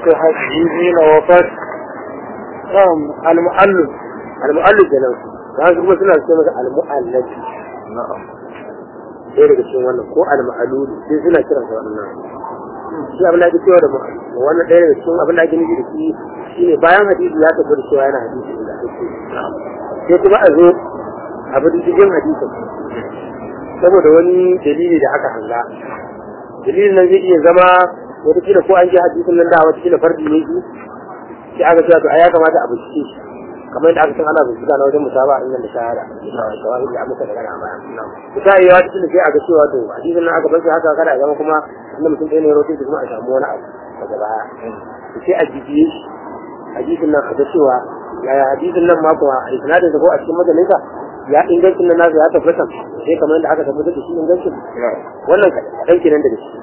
صحته حين وفاة نعم المؤلف المؤلف da nan za su kuma suna ce masa al-mu'allaf نعم sai daga cikin wannan ko al-ma'lul sai suna kiran sa wannan shi abin da ake cewa da mu wannan ɗaya daga cikin abin da ake nufi da shi shine bayan hadisi ya tabbata cewa yana hadisi da ake sai kuma a zo a bi cikin hadisin saboda wani dalili da aka hanga dalilin nan zai iya zama wata kila ko an ji hadisin nan da wata kila fardi ne shi sai aka cewa to ai ya kamata a bincike shi kamar yadda aka san ana bincika na wajen musaba in da shahada shawahid da muka daga a baya ta yi wata kila sai aka cewa to hadisin nan aka bar shi haka kada a zama kuma inda mutum ɗaya ne ya rote kuma a samu wani abu daga baya sai a jijiye shi hadisin nan a ga cewa yaya hadisin nan ma kuma a isnadin da ko a cikin majalisa ya ingancin nan nasa ya tabbata sai kamar yadda aka tabbatar da shi ingancin wannan kaɗan kenan daga shi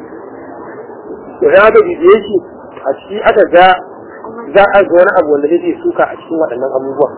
to ya ga bibiye shi a ciki aka ga za a ga wani abu wanda zai suka a cikin waɗannan abubuwan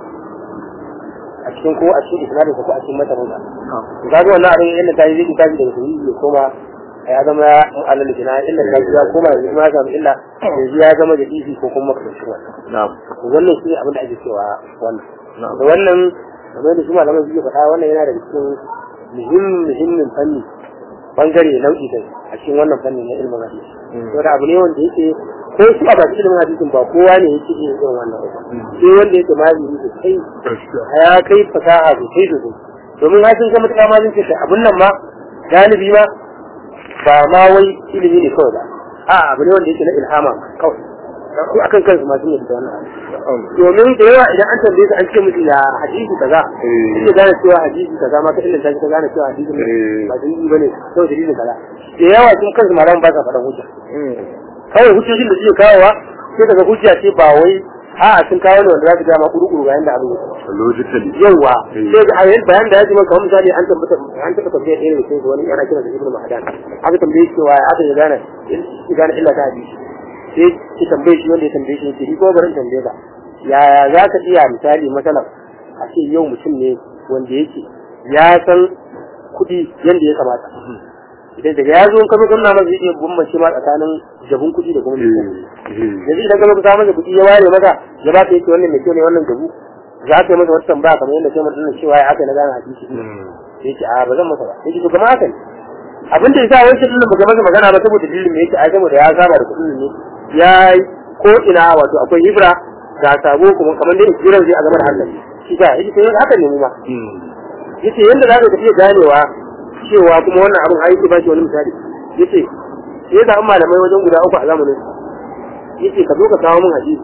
a cikin ko a cikin isnadin ko a cikin matanin sa ga ga wannan abin yadda ta yi zai tafi daga sahihi ya koma ya zama mu'allal kina illa ta ya koma yanzu ma ga illa yanzu ya zama da isi ko kuma makamancin wannan نعم wannan shi ne abin da ake cewa wannan نعم da wannan kamar da su malaman suke faɗa wannan yana da cikin muhimmin muhimmin fanni bangare nau'i da a cikin wannan fanni na ilmin hadisi to da abu ne wanda yake ko su a baki ilimin hadisin ba kowa ne yake yin irin wannan ba sai wanda yake malami sosai ya kai fasaha sosai sosai domin hasin ga mutuka ma zai ce abun nan ma galibi ma ba ma wai ilimi ne kawai ba a abu ne wanda yake na ilhama kawai su akan kansu ma sun yi da wannan abu domin da yawa idan an tambaye su an ce musu ya hadisi kaza suke gane cewa hadisi kaza ma ka illanta ka gane cewa hadisi ba dalili bane sau dalilin kaza da yawa sun kansu malaman ba sa faɗan hujja kawai hujjojin da suke kawowa sai daga hujja ce ba wai a'a sun kawo ne wanda za su gama kuru-kuru bayan da abu logically yawa sai ga ayyar bayan da ya ji maka misali an tabbata an tabbata tambayar ɗaya da sai wani yana kira da ibnu mahdan aka tambaye shi cewa aka ya gane ya gane illa ta hadisi sai ki tambaye shi wanda ya tambaye shi yake ni ko barin tambaye ka yaya za ka iya misali masalan a ce yau mutum ne wanda yake ya san kuɗi yadda ya kamata idan daga ya zo in ka zo kana masa zai iya bambance ma tsakanin jabun kuɗi da kuma mai kyau yanzu idan ka zo ka samu masa kuɗi ya ware maka ya ba ka yake wannan mai kyau ne wannan jabu za ka yi masa wata tambaya kamar yadda kai mutum cewa ya aka na gane hadisi sai ce a ba zan masa ba sai ce to kamar haka ne abin da yasa wancan dillin ba masa magana ba saboda dillin me yake ai saboda ya saba da kuɗin ne ya ko ina wato akwai hibra ga sabo kuma kamar da jiran zai a game da hankali shi ka yace to haka ne mu ma yace yanda za ka tafi ganewa cewa kuma wannan abin aiki ba shi wani misali yace sai da malamai wajen guda uku a zamanin yace ka zo ka kawo min hadisi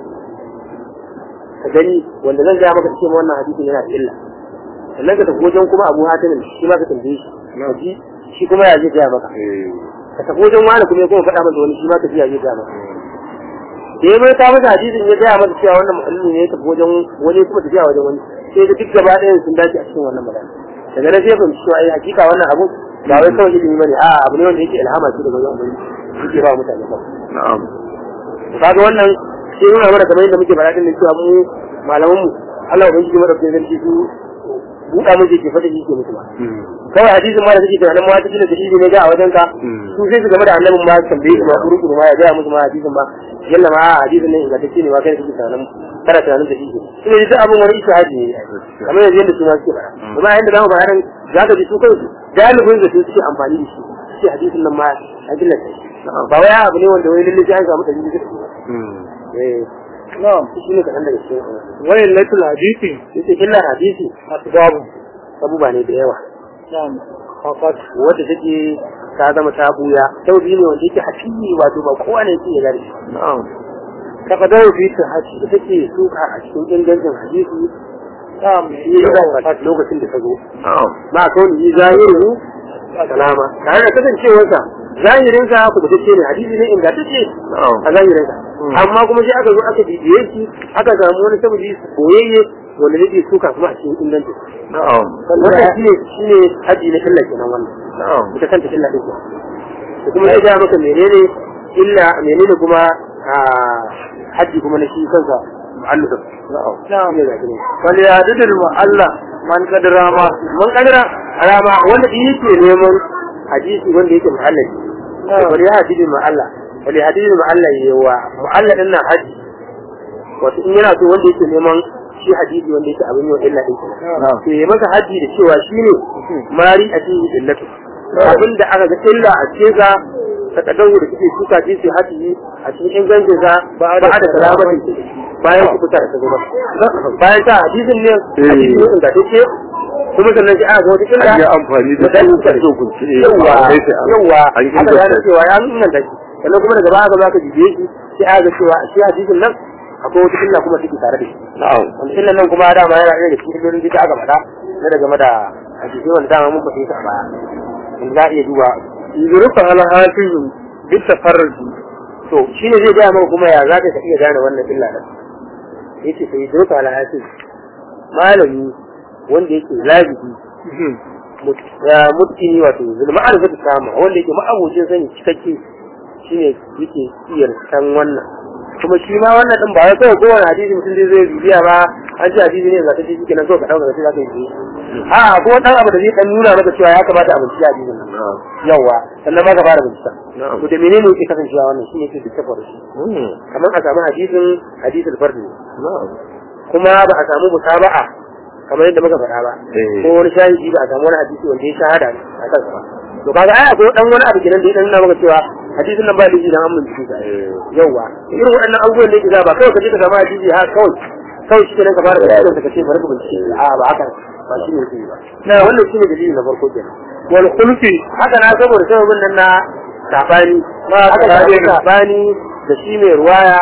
ka gani wanda zan gaya maka cewa wannan hadisin yana da illa sannan ka tafi wajen kuma abu hatimin shi ma ka tambaye shi ka ji shi kuma ya zai gaya maka ka tafi wajen wani kuma ya kuma faɗa masa wani shi ma ka ji ya zai gaya maka da ya mai ta masa hadisin ya gaya masa cewa wannan mu'allimi ne ya tafi wajen wani kuma tafiya wajen wani sai ga duk gaba ɗayan sun dace a cikin wannan magana daga nan sai fahimci cewa ai hakika wannan abu ba wai kawai ilimi bane a'a abu ne wanda yake ilhama shi daga wajen ubangiji yake ba mutane kawai na'am kaga wannan sai nuna mana kamar yadda muke faɗa din cewa mu malaman mu Allah ubangiji mu da kuma zargi su buɗa mu ke faɗa shi ke mutu ba kawai hadisin ma da suke tunanin ma cikin da dalili ne ga a wajen ka su sai su game da annabin ma tambaye su ma kurukuru ma ya gaya musu ma hadisin ma yalla ma a hadisin ne ingantacce ne ma kai suke tunanin kana tunanin da shi ne duk abin wani ishahadi ne kamar yanzu yadda su ma suke faɗa kuma yadda zamu faɗa nan za ka ji su kansu galibin da su suke amfani da shi shi hadisin nan ma a gillata shi ba wai abu ne wanda wai lalle sai an samu dalili da eh na'am shi ne kaɗan daga cikin wayan latul hadisi yace illa hadisi asbabu abubuwa ne da yawa na'am faqat wadda take ta zama ta buya saudi ne wanda yake hafiyi wato ba kowa ne yake gari na'am takadar fi ta haci ita take suka a cikin ingancin hadisi na'am shi ya da lokacin da ta zo na'am ma kawai yi zahiru salama tare da kasancewarsa zahirinsa ku ce ne hadisi ne ingantacce na'am a zahirinsa amma kuma sai aka zo aka bibiye shi aka samu wani sababi koyayye wanda yake suka kuma a cikin ingancin na'am wannan shi ne shi ne haji na illa kenan wannan na'am ita kanta illa din ko da kuma ya ga maka menene illa menene kuma a haji kuma na shi kansa mu'allif na'am na'am ne ga ne wal yadul mu'alla man qadara ma mun kadara alama wanda yake neman hadisi wanda yake mu'allif Na'am. bari ya hadisi ma Allah wali hadisi mu'allal yawa mu'allal din nan haji wato in yana so wanda yake neman shi hadisi wanda yake abin yau illa din na'am to ya masa haji da cewa shine mari a cikin illatu abin da aka ga illa a cikin sa ta kadawu da kike suka ji sai haji a cikin ingancin sa ba da salamati bayan ku fita ta gaba bayan ta hadisin ne hadisi ne da take kuma sannan sai aka ga wata illa an yi amfani da su ka so ku ce yawa sai sai yawa an yi haka ya cewa ya nuna da shi sannan kuma daga baya za ka jibe shi sai aka ga cewa shi hadisin nan akwai wata illa kuma take tare da shi na'am wanda illan nan kuma dama yana ɗaya da cikin illolin da aka faɗa na da game da hadisi wanda dama mun faɗi ta a baya in za a iya duba yurufa ala hafizu bi tafarruji to shine zai gaya maka kuma ya za ka iya gane wannan illa da yace sai doka ala hafiz malami wanda yake labibi mutini wato zulma an zata kama wanda yake ma'abocin sani cikakke shine yake iya san wannan kuma shi ma wannan din ba wai kawai kowane hadisi mutum zai zai bibiya ba an ce hadisi ne za ta ce kenan kawai ka dauka sai za ka yi a ko dan abu da zai dan nuna maka cewa ya kamata a bincike hadisin nan na'am yawa sannan ma ka fara bincika na'am to da menene yake kasancewa wannan shine yake da tafar shi Mm. kamar a samu hadisin hadisul fardi na'am kuma ba a samu musaba'a kamar yadda muka faɗa ba Eh. ko wani shahidi ba a samu wani hadisi wanda ya shahada a kansa ba to kaga ai akwai dan wani abu kenan da ya dan nuna maka cewa hadisin nan ba da dan an bincike sa Eh. yawa irin waɗannan abubuwan da yake za ba kawai ka je ka samu hadisi ha kawai kawai shi kenan ka fara binciken ka ce bari ka bincike a ba haka ba shi ne yake ba na wannan shi ne dalili na farko kenan wal khulfi haka na saboda sababin nan na sabani Ma haka da sabani. sabani da shi mai ruwaya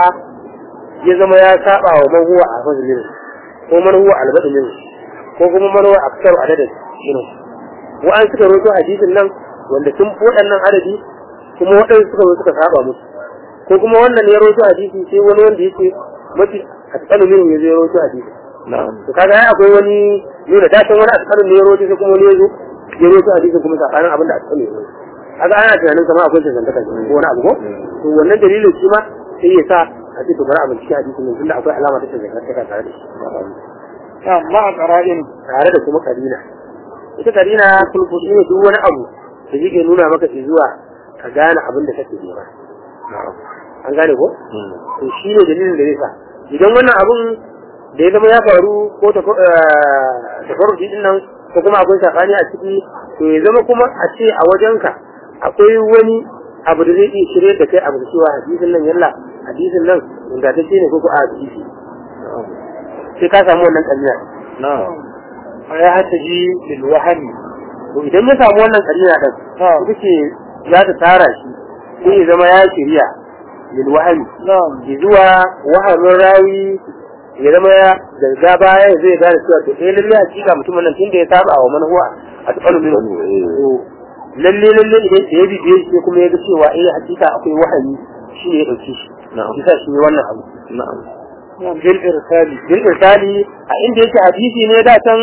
ya zama ya saba wa man huwa a fazilin ko man huwa albadin ko kuma man huwa aksar adadin shine wa'an suka roto hadisin nan wanda sun fi waɗannan adadi kuma waɗansu suka zo suka saba musu ko kuma wannan ne ya roto hadisi sai wani wanda yake mafi asƙalu min ya zo ya roto hadisi na'am to kaga ai akwai wani nuna dacin wani asƙalu ne ya roto sai kuma wani ya zo ya roto hadisin kuma sabanin abin da asƙalu ya roto kaga ana tunanin kamar akwai tantance ko wani abu ko to wannan dalilin shi ma sai ya sa a ce to bari a bincike hadisin nan tunda akwai alama ta tantance tare da shi na'am ma qara'in tare da kuma karina ita karina kulku shi ne duk wani abu da yake nuna maka zuwa ka gane abin da kake nema na'am an gane ko Mm. to shi ne dalilin da zai sa idan wannan abun da ya zama ya faru ko ta faru din nan ko kuma akwai sakani a ciki to ya zama kuma a ce a wajenka akwai wani abu da zai iya shirye da kai abu da cewa hadisin nan yalla hadisin nan ingantacce ne ko ko a hadisi na'am sai ka samu wannan kalmiya na'am ya hataji lil wahmi to idan ya samu wannan kalmiya din na'am ita ce za ta tara shi sai ya zama ya shirya lil wahami na'am zuwa wahamin rawi ya zama ya daga baya zai gane cewa to eh lalle hakika mutumin nan tunda ya saba wa manhuwa a tsakanin min to lalle lalle idan ya bibiye shi sai kuma ya ga cewa eh hakika akwai wahami shi ne ya dauke shi Na'am. shi sa shi ne wannan abu na'am na'am bil irsali bil irsali a inda yake hadisi ne da can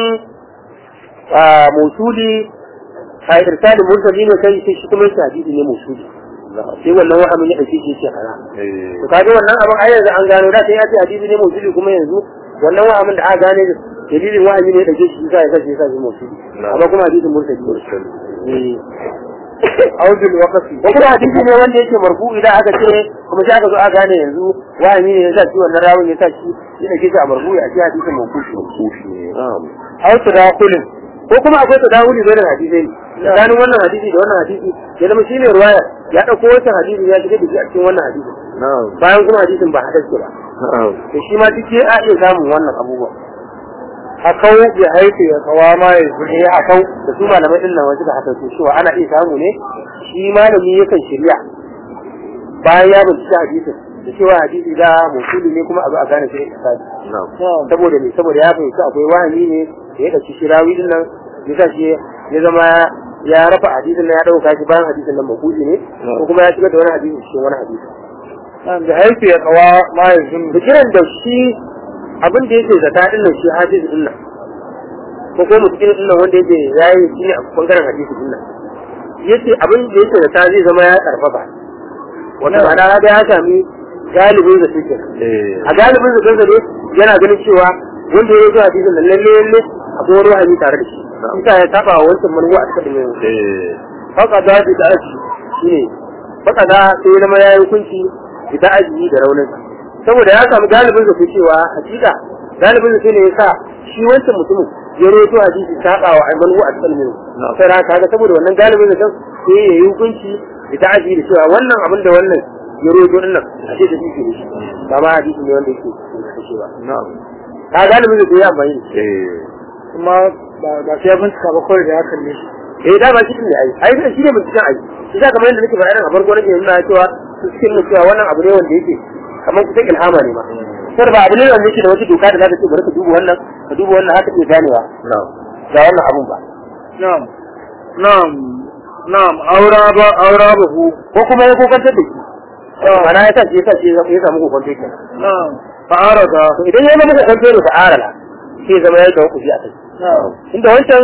a musuli a irsali mursali ne kai sai shi kuma yake hadisi ne musuli sai wannan wahamin ya dauke shi yake kana eh to kaga wannan abin ai yanzu an gano da sai ya ce hadisi ne musuli kuma yanzu wannan wahamin da aka gane dalilin wahami ne ya dauke shi sai ya kace sai ya musuli Na'am. amma kuma hadisin mursali ne mursal Eh. audul waqfi ko kuma hadisi ne wanda yake marfu idan aka ce kuma sai aka zo aka gane yanzu wahami ne ya sa shi wannan rawun ya sa shi ya dauke shi a marfu a ce hadisin mawqufi kufi ne na'am aw tadakhulin ko kuma akwai tadawuli bai da hadisai tsakanin wannan hadisi da wannan hadisi ya zama shine ruwaya ya dauko wancan hadisi ya shiga da shi a cikin wannan hadisi na'am bayan kuma hadisin ba hadar ba na'am to shi ma duk a iya samun wannan abubuwa hakau ya haifu ya kawama ya ne a kau da su malamai din nan wasu da haka su cewa ana iya samu ne shi malami yakan shirya bayan ya bincika hadisin da cewa hadisi da musuli ne kuma a zo a gane shi da tsari na'am na'am saboda ne saboda ya fahimci akwai wahani ne da ya ɗauki shirawi din nan ya sa shi ya zama ya rafa hadisin nan ya ɗauka shi bayan hadisin nan makuji ne ko kuma ya shigar da wani hadisi cikin wani hadisi na'am ya haifu ya kawa ma ya zunnu da kiran da shi abin da yake zata din nan shi hadisi din nan ko ko mutum din nan wanda yake yayi shi ne a bangaren hadisi din nan yace abin da yake zata zai zama ya karfafa wanda ba da ya sami galibin da suke eh a galibin da kansa ne yana ganin cewa wanda ya zo hadisin nan lalle lalle akwai wani wahami tare da shi isa ya saba wa wancan manuwa a cikin yin eh haka da shi da shi shine baka da sai ya zama yayi hukunci da ajiyi da raunin saboda ya samu galibin da ke cewa hakika galibin da ne yasa shi wancan mutumin ya roto hadisi saba wa aiman wa al-salmin sai ra kaga saboda wannan galibin da sai ya yi hukunci da ajiyi da cewa wannan abin da wannan ya roto din nan a ce da shi ne ba ma hadisi ne wanda yake da shi ba na'am ka galibin da ya amfani da shi eh kuma ba ba sai ya bincika ba kawai da ya kalle shi eh da ba shi ne ai ai shi ne binciken ai shi da kamar yadda nake faɗa a farko nake nuna cewa su cikin mu cewa wannan abu ne wanda yake kamar kusan ilhama ne ma sai ba abu ne wanda yake da wata doka da zaka ce bari ka duba wannan ka duba wannan haka ke ganewa na'am ga wannan abun ba na'am na'am na'am aura ba aura ba hu ko kuma ya kokantar da shi mana ya sa shi ya sa shi ya samu kokantar kenan na'am fa'ara ga to idan ya zama kokantar da ta'arala sai zama ya kawo kuji a kai na'am inda wancan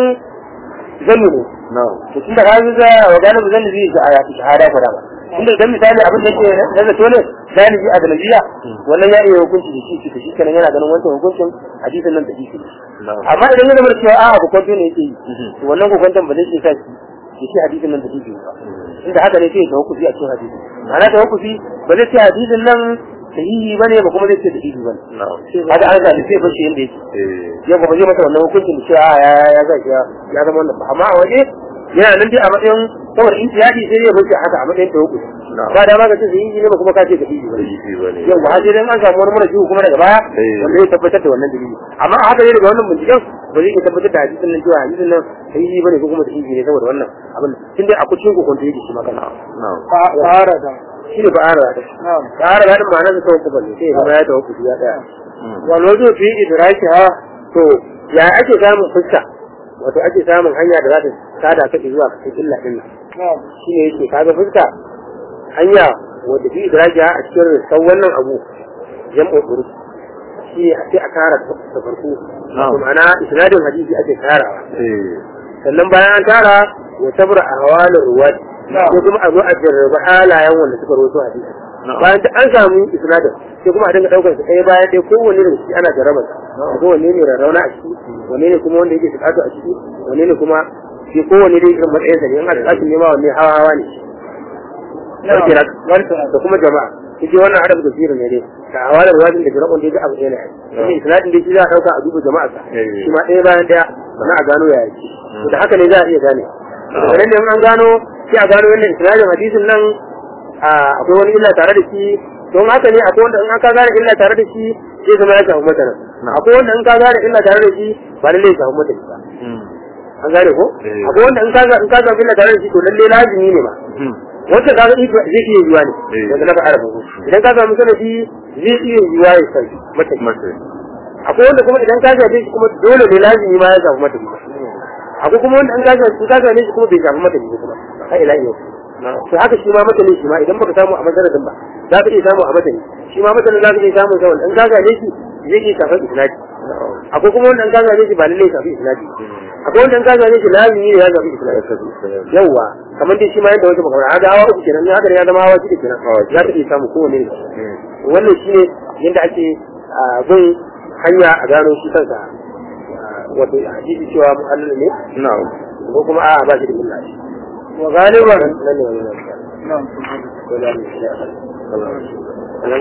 zannu ne na'am to tun da kaji za a gane ba zan zai ga ayatu shahada fara ba inda idan misali abin da yake na zato ne galibi a galabiya wannan ya iya hukunci da shi shi shi kenan yana ganin wancan hukuncin hadisin nan da shi na'am amma idan ya zama cewa a hukunci ne yake yi to wannan hukuncin ba zai iya sa shi shi hadisin nan da shi ba inda haka ne sai ya hukunci a cikin hadisi ma'ana ta hukunci ba zai ce hadisin nan sahihi bane ba kuma zai ce da ihi bane na'am haka an zaɓi sai fashe yadda yake eh yau ba zai masa wannan hukuncin da cewa ya ya ya ya ya zama wannan ba amma a waje yana nan dai a matsayin saboda in tiyadi sai ya bace haka a matsayin tawakku Na'am. ba da ma ka ce sai yi ne ba kuma ka ce ka yi ba yi bane yau ba sai dan an samu wani mara jiwu kuma daga baya Eh. wanda ya tabbatar da wannan dalili amma a haka ne daga wannan binciken ba zai iya tabbatar da hadisin nan cewa hadisin nan sai yi bane ko kuma da yi ne saboda wannan abin tun dai a kucin ku kwanta yake shi maka na'am fa'ara ga shi ne ba a rada na'am ba a rada ma'anar da tawakku ne sai ya zama ya tawakku ya daya Mm. wal wajhu fi idraki ha to ya ake samun fuska wato ake samun hanya da za ta sada ka zuwa ka cikin illa din nan na'am shine yake kaga fuska hanya wanda fi idraja a cikin risan wannan abu jam'u urus shi ne sai a tara ta farko Na'am. wato ma'ana isnadin hadisi ake tarawa eh sannan bayan an tara wa sabra ahwalur ruwat Na'am. sai kuma a zo a jarraba halayen wanda suka rawaito hadisi Na'am. bayan da an samu isnadin sai kuma a dinga daukar su ɗaya bayan ɗaya kowanne da shi ana jarraba sa ko wanne ne rarrauna a ciki wanne ne kuma wanda yake bukatu a ciki wanne ne kuma shi kowanne dai irin matsayinsa ne in aka tsaki nema wanne hawa hawa ne Sarki na da kuma jama'a shi wannan adab da sirri ne dai da hawalar wajin da jira'un dai duk abu ɗaya ne shi isnadin dai shi za a ɗauka a duba jama'a sa Eh. shi ma ɗaya bayan ɗaya sannan a gano yaya ce to da haka ne za a iya gane daga nan ne in an gano sai a gano wannan isnadin hadisin nan a, akwai wani illa tare da shi don haka ne akwai wanda in aka gane illa tare da shi zai zama ya samu mata nan akwai wanda in ka gane illa tare da shi ba lallai ya samu mata ba Mm. an gane ko Eh. akwai wanda in ka ga in ka samu illa tare da shi to lallai lazimi ne ba Mm. wanda ka ga iko zai iya yiwa ne Eh. wanda na faɗa da farko idan ka samu sanadi zai iya yiwa ya sai mata mace akwai wanda kuma idan ka shafe shi kuma dole ne lazimi ma ya samu mata akwai kuma wanda in ka shafe in ka shafe shi kuma bai samu mata ba kuma har ila yau to haka shi ma mata ne shi ma idan baka samu a masaradin ba za ka iya samu a mata ne shi ma mata ne za ka iya samu sa wanda in ka shafe shi zai iya shafar isnadi akwai kuma wanda in ka shafe shi ba lallai ya shafi isnadi akwai wanda in ka shafe shi lazimi ne ya shafi isnadi yawwa kamar dai shi ma yadda wata makamar haka hawa uku kenan haka ne ya zama hawa shida kenan za ka iya samu kowane ne wannan shi ne yadda ake a, bin hanya a gano shi kansa a, wato hadisi cewa mu'allil ne na'am ko kuma a ba shi da illa shi wa galiban nan ne wani nan na'am ko da ne shi